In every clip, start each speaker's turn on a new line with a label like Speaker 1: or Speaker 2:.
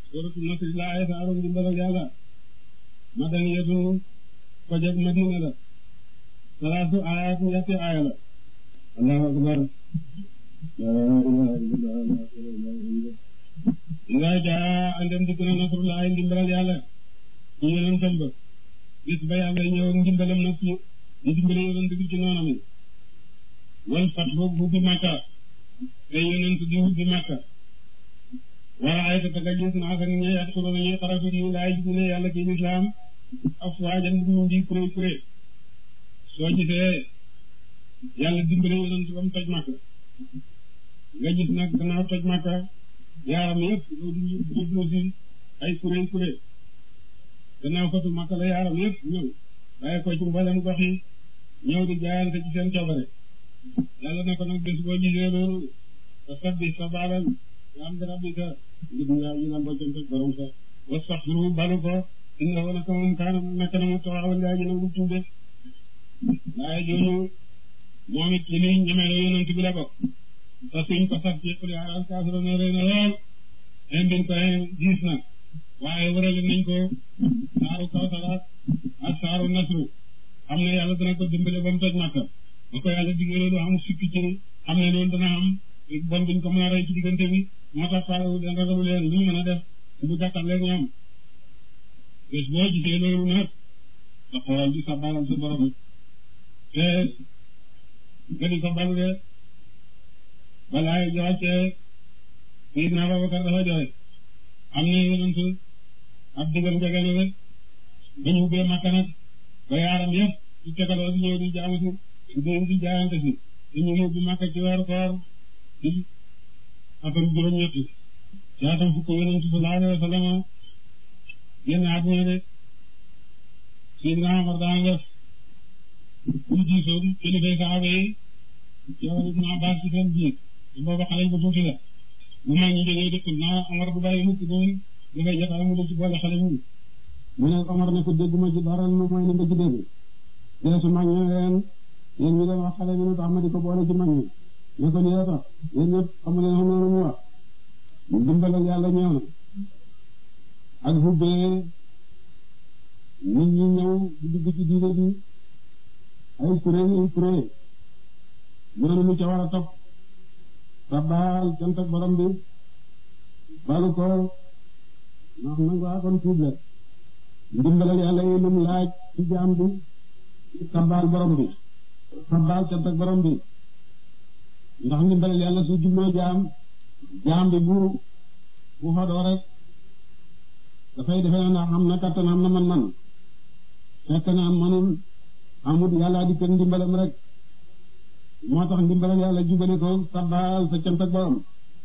Speaker 1: suratul nasr la ay saaru ndimbalal yàlla madaniyatu ko jeg madina la salaasu ayat ñetti aaya la allahu akbar la ilaha illallah ila jaa andem dikk na nasrullahi ndimbalal yàlla ci yonentam ba bis ba yàlla ñëw ak ndimbalam nag ci di dimbale yonent bi ci noonam yi wal fat boog hubbi Makka te yonent di hubbi Makka wala ay ta taga gis naa sax ñe yàq solo ñuy xaratu yi laay gis ne yàlla ci lislaam afwaajan ñu di kuré kuré soo gisee yàlla dimbale yonent ba mu toj Makka nga gis nag gannaaw toj Makka yaaram yëpp loolu jublu si ay kuré kuré gannaaw fatu Makka la yaaram yëpp ñëw bàyyi ko ci mboolem gox yi ñëw di jaayante ci seen coobare yàlla na ko nag bés boo gisee loolu te sabbi sa baalal nga am dara bi sa ngir nga ñu naan boo jëm sa borom sa wastaxfiru balu ko inna wala ko moom kaana nekk na mu taxawal ngaa ñu nangu tuube waaye jooju moom it li muy ñemeloo yonent bi la bokk te suñ ko sax ci xuli aral kaasuro ne rëy na lool indil ko diis na waaye wërale nañ ko saaru kawsaraat ak saaru nasru xam ne yàlla dana ko dimbale ba mu toj Makka ba ko yàlla diggee loolu am sukki ci xam ne loolu dana am bon buñ ko mën a rey ci diggante bi moo tax faalewu leen ragalu leen lu ñu mën a def bu jàkkaarloo ñoom bés boo gisee loolu nag nga xoolal di sa balal sa borom te nga di ko balu de balaa joxacee Seydina Abubakar dafa joxe am na yonent ab digal njege na rek ba ñu ubbee Makka nag ba yaaram yëpp ci tegaloo di ñëw di jaamu si di di jaayante si dañu ñëw bi Makka ci weeru koor di atam juróom-ñetti ci atam fukk yonent sallallahu alayhi wa sallam génn àdduna de Seydina Omar daan def ñu diisoo kilifay saxaaba yi yow Ibn Abbas ci seen biir booba xale bu tuuti la bu mag ñi jógee dëkk naa Omar bu bàyyi mukk doon dafay jotaay mu ci boole xale ñu mu ne Omar ne ko dégguma ci dara lu mooy li nga ci dégg dee su mag ñi leen yéen ñi doon wax xale bi lu tax ma di ko boole ci mag ñi ne ko lii tax yéen ñëpp xamu leen xam noonu mu wax dimbalal yàlla ñëw na ak hubbee nit ñi ñëw di dugg ci diine bi ay kuréel ay kuréel loolu lu ca war a topp sabbaal cant ak borom bi balu ko ndax nangu akon tuub la ndimbalal yàlla yi lum laaj ci jaam bi sabbaal borom bi sabbaal cant ak borom bi ndax ndimbalal yàlla su jubloo jaam jaam bi bu bu xodoo rek dafay defe na ndax am na kattan am na man-man fekk na am manul amut yàlla di kenn ndimbalam rek moo tax ndimbalal yàlla jubale ko sabbaal sa cant ak borom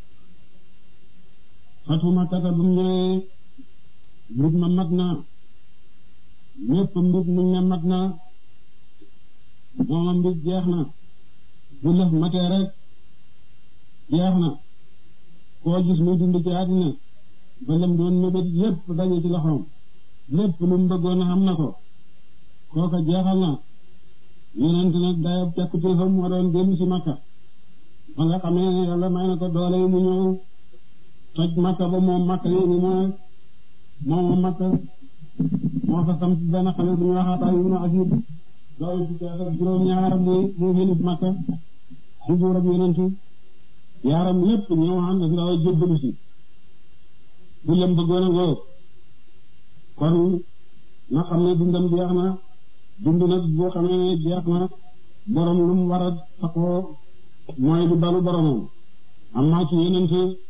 Speaker 1: fatu makkata bu ñëwee mbir ma mat na ñépp mbir muñ ne mat na mooma mbir jeex na bu lëf matee rek jeex na koo gis muy dund ci àddina ba lam doon mébét yépp daje ci loxoom lépp lu mu bëggoon a xam na ko kooka jeexal na yonent nag dayab càkkutéefam moo doon dellu ci makka ba nga xamee ne yàlla may na ko doole yi mu ñëw toj makka ba moom makka yi ni mooy moom makka moo fa sam benn xale bu ñu waxaata ibnu asib doole ci kees ak juróom-ñaar muy muy xelif makka di buur ak yonent yaaram lépp ñëw ànd ndaw jébbalu si bu lëm bëggoon a ngoo kon na xam ne dundam jeex na dund nag boo xamee ne jeex na borom lu mu war a taxoo mooy lu balu boromam am naa ci yeneen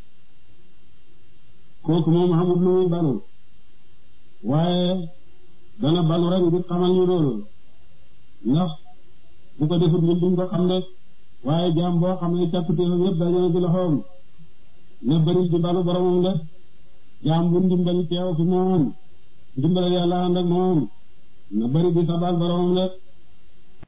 Speaker 1: kooku moom xamul lu muy balu waaye dana balu rek ngir xamal ñu loolu ndax bu ko defut ñun duñ ko xam rek waaye jaam boo xam ne càkkutéefam yëpp dajale ci loxoom ne bëri di balu boromam de jaam bu ndimbali teew fi moom ndimbal yàlla ànd ak moom na bëri di sabal boromam de